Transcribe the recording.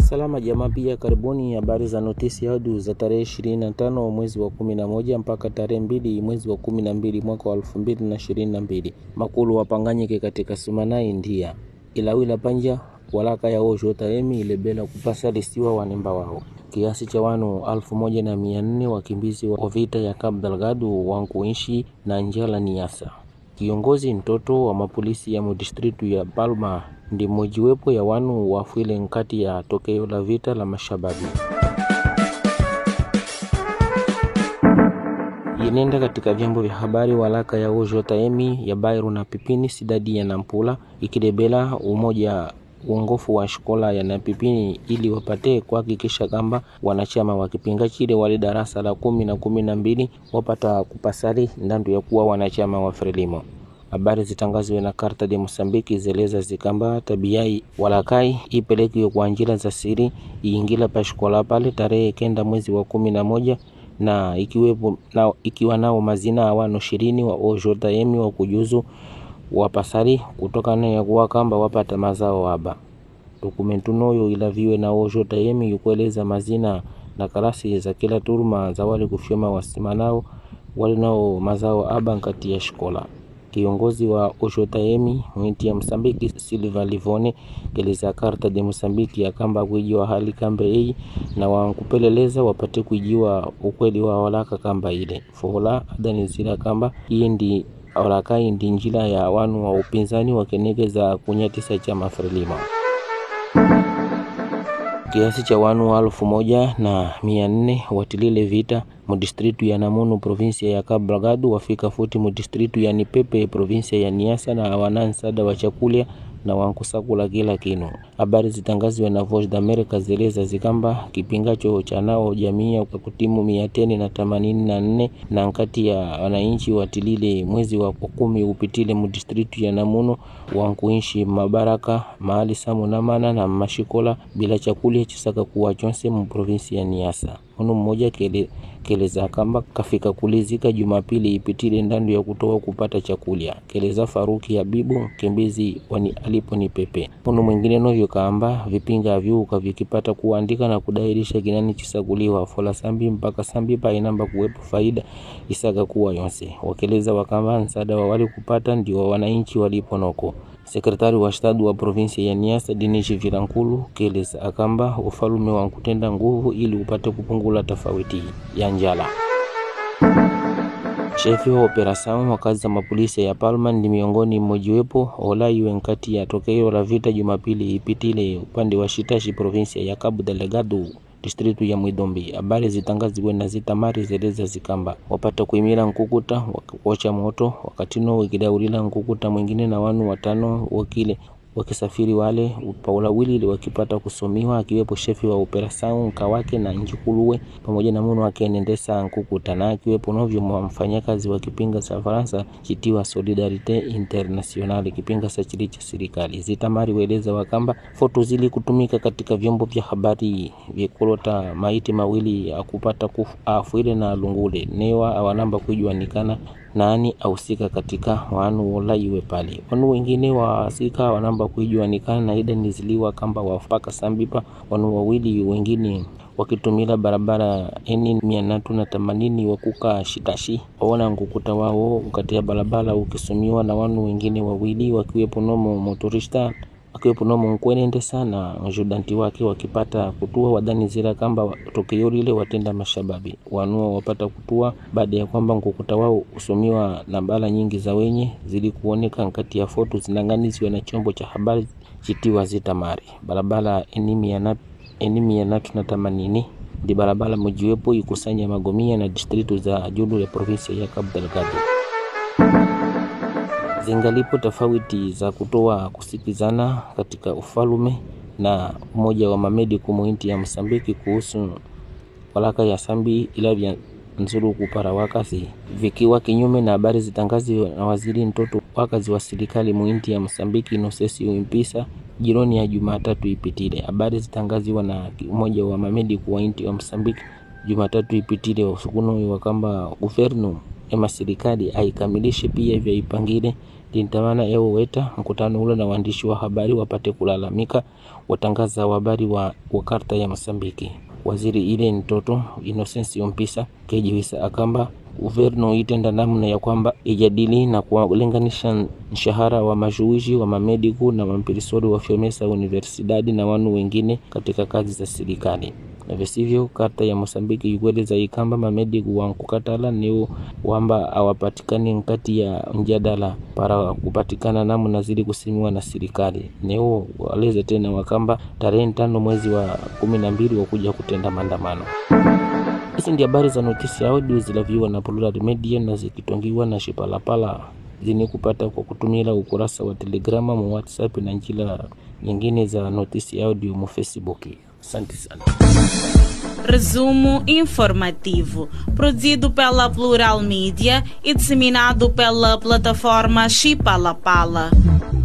Salama jamaa, pia karibuni habari za notisi audio za tarehe 25 mwezi wa 11 mpaka tarehe mbili mwezi wa 12 mwaka wa 2022. Makulu wapanganyike katika sumanai ndia ilawila panja walaka ya osho taemi ilebela kupasa listiwa wanemba wao kiasi cha wanu alfu moja na mia nne wakimbizi wa vita ya Cabo Delgado wankuishi na njala niasa. Kiongozi mtoto wa mapolisi ya mudistritu ya Palma ndi mojiwepo ya wanu wafwile nkati ya tokeo la vita la mashababi. Yenenda katika vyombo vya habari walaka ya Ojo Taemi ya Bairu na Pipini sidadi ya Nampula ikidebela umoja uongofu wa shikola ya Napipini ili wapate kuhakikisha kwamba wanachama wa kipinga chile wale darasa la kumi na kumi na mbili wapata kupasali ndandu ya kuwa wanachama wa Frelimo. Habari zitangazwe na Karta de Mosambiki zeleza zikamba tabiai walakai ipelekiwe kwa njira za siri iingila pa shikola pale tarehe kenda mwezi wa kumi na moja na ikiwepo na, ikiwa nao mazina awano ishirini wa ojotaemi wa kujuzu wapasari kutokana ya kuwa kamba wapata mazao haba. Dokumentu noyo ilaviwe na ojotaemi yukueleza mazina na karasi za kila turma za wale kufyoma wasimanao wale nao mazao haba nkati ya shikola. Kiongozi wa Oshotaemi mwinti ya Msambiki Silva Livone keleza karta de Msambiki ya kamba kuijiwa hali kamba hii na wankupeleleza wapate kuijiwa ukweli wa walaka kamba ile fola adanizira kamba hii ndi walaka hii ndi njila ya wanu wa upinzani wakenegeza kunyatisa chama Frelimo kiasi cha wanu alfu moja na mia nne watilile vita mudistritu ya Namunu provinsia ya Cabo Delgado wafika futi mudistritu ya Nipepe provinsia ya Niassa na wana nsada wa chakulya na wankusakula kila kinu. Habari zitangaziwe na Voice d'America zeleza zikamba kipingacho cha nao jamii ya kutimu mia teni na themanini na nne na nkati ya wananchi watilile mwezi wa kumi upitile mudistritu ya Namuno wankuishi mabaraka mahali samu namana na mashikola bila chakulya chisaka kuwa chonse mu provinsi ya Niassa. Munu mmoja kele keleza kamba kafika kulizika Jumapili ipitile ndandu ya kutoa kupata chakulya. Keleza Faruki Habibu mkimbizi wani alipo ni pepe. Munu mwingine novyo kamba vipinga vyuka vikipata kuandika na kudairisha kinani chisakuliwa fola sambi mpaka sambi pa inamba kuwepo faida isaga kuwa yonse. Wakeleza wakamba nsada wa wali kupata ndio wananchi walipo noko. Sekretari wa shtadu wa provinsia ya Niassa Dinishi Vilankulu keleza akamba ufalume wa kutenda nguvu ili upate kupungula tofauti ya njala. Shefi wa operasyon wa kazi za mapolisi ya Palma ndi miongoni mmojiwepo olaiwe nkati ya tokeo la vita Jumapili ipitile upande wa Shitashi provinsia ya Cabo Delgado distritu ya Mwidombi. Habari zitangaziwe na zitamari zeleza zikamba wapata kuimira nkukuta wakukocha moto wakatino wikidaulila nkukuta mwingine na wanu watano wakile wakisafiri wale paula wili wakipata kusomiwa akiwepo shefi wa operasyon nkawake na njikuluwe pamoja na munu akenendesa nkukuta na akiwepo novyo mfanyakazi wa kipinga cha Faransa chitiwa Solidarite International kipinga sa chili cha serikali. Zitamari weleza wakamba foto zili kutumika katika vyombo vya habari vyekolota maiti mawili ya kupata kufu afuile na lungule newa awanamba kujuanikana nani ahusika katika wanu wolaiwe pale. Wanu wengine wasika wanamba kuijuanikana na ida niziliwa kamba wapaka sambipa wanu wawili wengine wakitumila barabara eni mia natu na themanini wakuka shitashi waona nkukuta wao katika barabara ukisumiwa na wanu wengine wawili wakiwepo nomo motorista akiwepo nomo nkwenende sana njudanti wake wakipata kutua wadhani zira kamba tokeo lile watenda mashababi wanua wapata kutua baada ya kwamba nkukuta wao usomiwa na bala nyingi za wenye zili kuoneka nkati ya foto zinanganizwa na chombo cha habari chitiwa zitamari barabara enimi ya natu enimi ya natu na themanini ndi barabara mojiwepo ikusanya magomia na distritu za julu ya provinsia ya Cabo Delgado zingalipo tofauti za kutoa kusikizana katika ufalume na umoja wa mamedi kumuinti ya Msambiki kuhusu walaka ya sambi ilavya nzuru kupara wakasi vikiwa kinyume na habari zitangazi na waziri mtoto wakazi wa serikali muinti ya Msambiki Inosesi Impisa jironi ya Jumatatu ipitile. Habari zitangaziwa na umoja wa mamedi kuwa inti wa Msambiki Jumatatu ipitile usukuno wakamba guvernu ema serikali aikamilishe pia vya ipangile lintamana ewo weta mkutano ule na waandishi wa habari wapate kulalamika watangaza habari wa, wa karta ya Mosambiki. Waziri ile mtoto Inosensi Ompisa kejiwisa akamba uverno itenda namna ya kwamba ijadili na kuwalinganisha mshahara wa mashuwishi wa mamediku na mampirisori wa fyomesa universidadi na wanu wengine katika kazi za serikali na visivyo karta ya Mosambiki ikueleza ikamba mamediku wankukatala niwo wamba awapatikani nkati ya mjadala para kupatikana namna zili kusimiwa na serikali niwo waleze tena wakamba tarehe tano mwezi wa kumi na mbili wakuja kutenda maandamano. Hizi ndi habari za notisi audio zilaviwa na Plural Media na zikitongiwa na Shipalapala zini kupata kwa kutumila ukurasa wa Telegrama mu WhatsApp na njila nyingine za notisi audio mu Facebook. Asante sana. Resumo informativo, produzido pela Plural Mídia e disseminado pela plataforma Chipalapala.